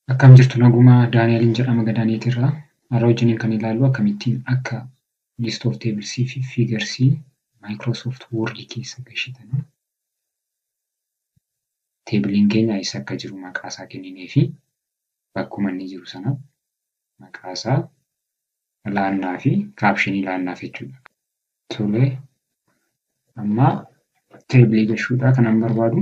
Akkam jirtu nagumaa Daani'eliin jedhama Gadaaneetirraa. Har'a wajjiniin kan ilaallu akkamittiin akka list of teebilsii fi fiigarsii Maayikiroosoft Woordii keessa gashitan. Teebiliin keenya eessa akka jiru maqaa isaa kenninee fi bakkuma inni jiru sana maqaa isaa laannaa fi kaapshinii laannaaf jechuudha. Tolee, amma teebilii gashuudhaa kanan barbaadu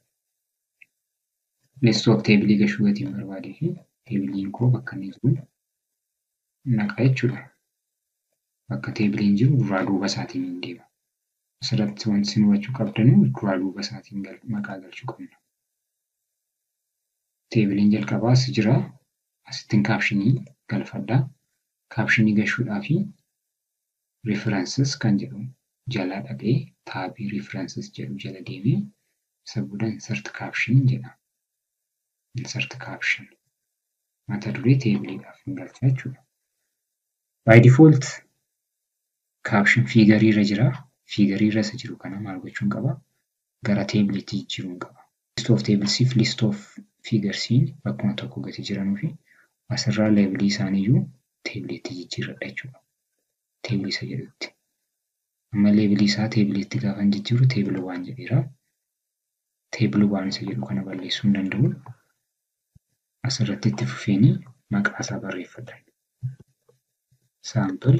list of teebilii gashuu gatiin barbaadee fi teebiliin koo bakka inni jiru naqa jechuudha. Bakka teebiliin jiru duraa duuba isaatiin hin deema. Asirratti wanti isin hubachuu qabdanu duraa duuba isaatiin maqaa galchuu qabna. Teebiliin jalqabaa as jira. Asittiin kaapshinii galfadhaa. Kaapshinii gashuudhaa fi riifiransis kan jedhu jala dhaqee taabii riifiransis jedhu jala deemee isa booda insert kaapshin jedha. Insert kaapshin mata duree teebiliidhaaf hin galcha jechuudha. By default kaapshin fiigarii irra jira. Fiigarii irra isa jiru kana maal gochuun qaba? Gara teebiliitti jijjiiruun qaba. List of teebilsii fi list of fiigarsiin bakkuma tokko gati jiranuu fi asirraa leebilii isaaniiyyuu teebiliitti jijjiirradha jechuudha. Teebilii isa jedhutti. Amma leebilii isaa teebiliitti gaafa hin jijjiiru teebila waan jedheera. Teebila waan isa jedhu kana balleessuu hin danda'u. Asirratti itti fufeenii maqaa isaa barreeffadha. Saampil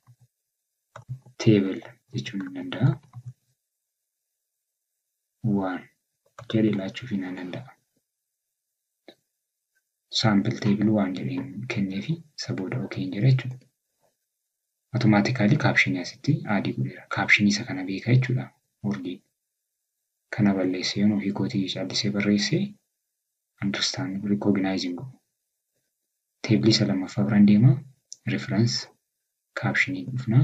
teebil jechuun ni danda'a. Waan jedhee laachuuf ni danda'a. Saampil teebil waan jedheen kenneefi isa booda okeen jedha jechuudha. Automaatikaalii kaapshinii asitti aadii godheera. Kaapshinii isa kana beeka jechuudha. Wordiin. Kana balleessee yoon ofii kootii caallisee barreessee understand recognizing godhu. Teebilii isa lammaffaa biraan deema. Reference kaapshinii dhufna.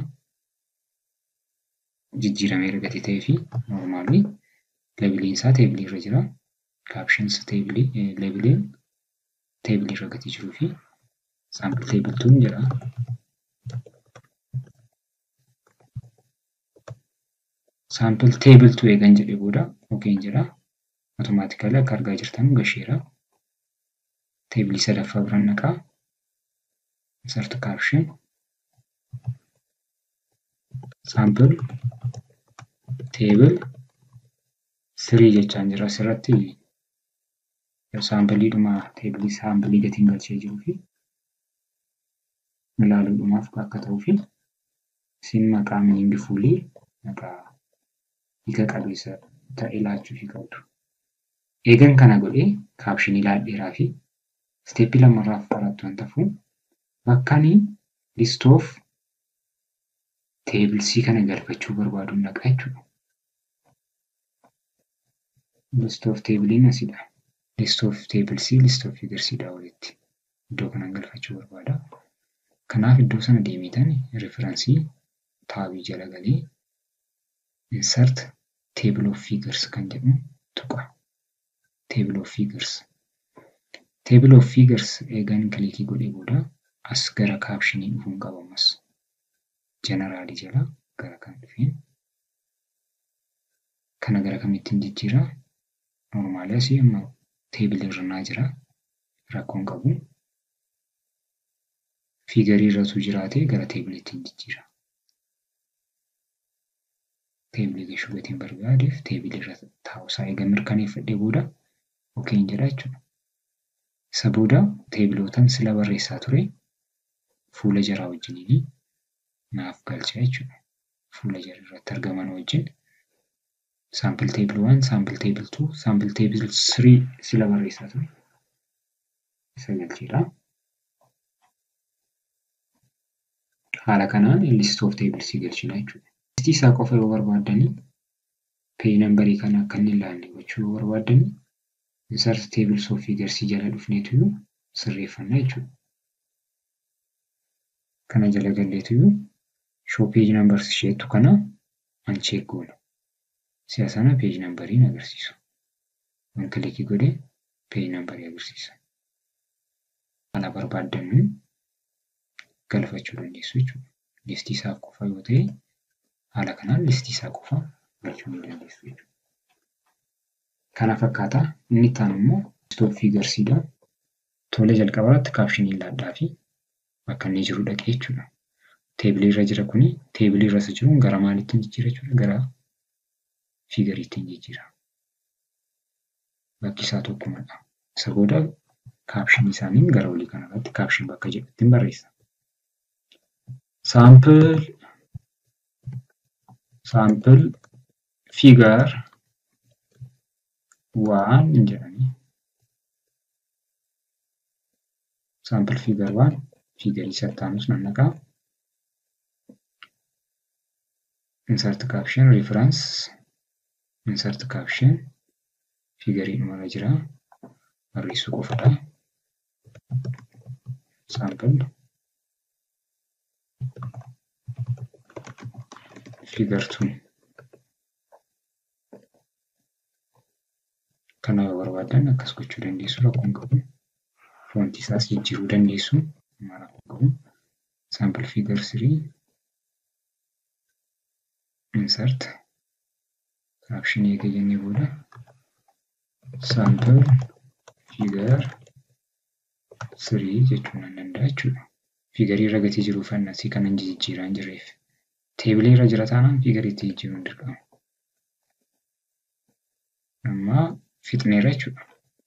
Jijjiiramee erga ta'ee fi noormaalii leebiliin isaa teebilii irra jira. Kaapshins teebilii leebiliin teebilii irra gati jiruu fi saampil teebiltuun jedha. Saampil teebiltuu eegan jedhee booda okeen jedha. Automaatikaalii akka argaa jirtan gasheera. Teebilii sadaffaa biraan dhaqaa. Insert caption. Saampil teebil sirii jechaan jira asirratti saampiliidhuma teebilii saampilii gatiin galchee jiruu fi ilaaluudhumaaf akka ta'uu fi isin maqaa miingi fuulii maqaa hiika qabeessa ta'e laachuufii qabdu. Eegan kana godhee kaapshinii laadheeraa fi isteeppii lamarraaf barattu waan ta'uuf bakkanii list of teebilsii kana galfachuu barbaaduun dhaqa jechuudha. List of teebiliin asidha. List of teebilsii list of figarsiidha walitti. Iddoo kanan galfachuu barbaada. Kanaaf iddoo sana deemitan referensii taabii jala galee insert table of figures kan jedhu tuqa. Table of figures. Table of figures eegan kilikii godhee booda as gara kaapshinii dhufuun qabamas. Jeneraalii jala gara kan dhufeen kana gara kamittiin jijjiira. Noormaalii asii amma teebilii irra jira. Rakkoon qabu. Fiigarii irratu jiraate gara teebiliitti jijjiira. Teebilii gashuu gatiin barbaadeef teebilii irra taa'uusaa eega mirkaneeffadhee booda okeen jedha jechuudha. Isa booda teebilootan sila barreessaa ture fuula jaraa wajjiniin naaf galcha jechuudha. Fuula jara irratti argaman wajjin saampil teebil waan, saampil teebil tuu, saampil teebil sirii sila barreessaa ture. Isa galcheedha. Haala kanaan list of teebilsii galchina jechuudha. Listii isaa qofa yoo barbaaddanii peeji nambarii kana akka inni ilaalle gochuu yoo barbaaddanii insert tables of figarsii jala dhufneetu sirreeffanna jechuudha. Kana jala galleetu show page numbers isheetu kana uncheck goona. Si'a sana peeji nambarii agarsiisu. Waan kilikii godhee peeji nambarii agarsiisa. Haala barbaaddannu galfachuu dandeessu jechuudha. Listii isaa qofa yoo ta'e haala kanaan listii isaa qofa galchuu ni dandeessu jechuudha. Kana fakkaata. Inni itti aanu immoo list of figarsiidha. Tole jalqaba irratti kaapshinii ilaalaa fi bakka inni jiru dhaqee jechuudha. Teebilii irra jira kuni teebilii irra isa jiruun gara maaliitti jijjiira jechuudha? Gara fiigariitti jijjiira. Bakki isaa tokkumadha. Isa booda kaapshinii isaaniin gara olii kanarratti kaapshin bakka jedhutti barreessa. Saampil saampil fiigar waan jedhanii saampil fiigar waan fiigarii sattaanus nan naqaa. insert caption reference insert caption fiigarii dhumarra jira barreessuu qofadha sample figure 2 kana yoo barbaadan akkas gochuu dandeessu rakkoon qabu foontii isaas jijjiiruu dandeessu rakkoon qabu sample figure 3 insert caption eega jennee booda sample figure 3 jechuun nan danda'a jechuudha. Fiigarii irra gatii jiruuf annasii kanan jijjiiraa hin jirreef. Teebilee irra jira taanaan fiigariitti jijjiiruun dirqama. Amma fixneerra jechuudha.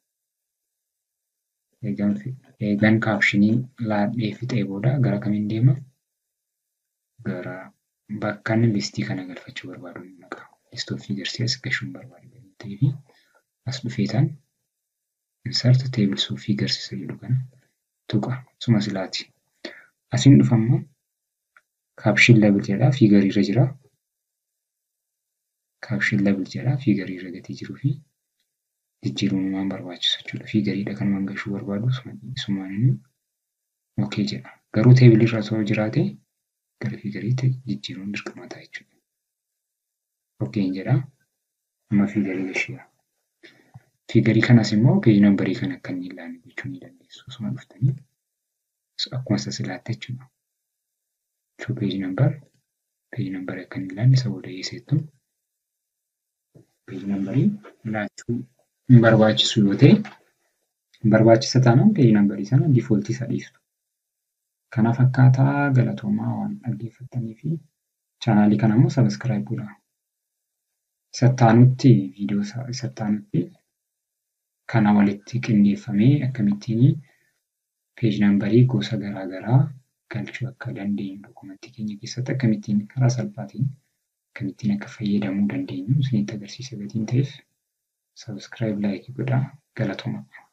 Eegan kaapshinii laadhee fixee booda gara kamiin deema? Gara bakka inni listii kana galfachuu barbaadu ni naqa. List of figures as gashuun barbaadu ta'ee fi as dhufeetaan insert tables of figures isa jedhu kana tuqa. Suma silaati. Asiin dhufammoo kaapshin level jedhaa fiigarii irra jira. Kaapshin level jedhaa fiigarii irra gatii jiruu fi jijjiiruun waan barbaachisu jechuudha. Fiigariidha kan waan gashuu barbaadu isumaan inni okee jedha. Garuu teebilii irra osoo jiraate gara fiigariitti jijjiiruun dirqama ta'a jechuudha. Okeen jedha. Amma fiigarii gasheera. Fiigarii kanas immoo peeji nambarii kan akka inni ilaalle gochuu ni dandeessu. Osuma dhuftanii akkuma isa silaatti jechuudha. Show peeji nambar peeji nambarii akka inni ilaalle isa booda dhiyeesseettu peeji nambarii laachuu hin barbaachisu yoo ta'e barbaachisa taanaan peeji nambarii sana diifooltii isa dhiistu. Kana fakkaataa galatoomaa waan dhaggeeffattanii fi chaanaalii kana immoo sabiskiraayib godhaa. Sattaanutti viidiyoo sattaanutti kana walitti qindeeffamee akkamittiin peeji nambarii gosa garaa garaa galchuu akka dandeenyu dokumentii keenya keessatti akkamittiin karaa salphaatiin akkamittiin akka fayyadamuu dandeenyu isinitti agarsiisa gatiin ta'eef sabiskiraayib laayikii godhaa galatoomaa.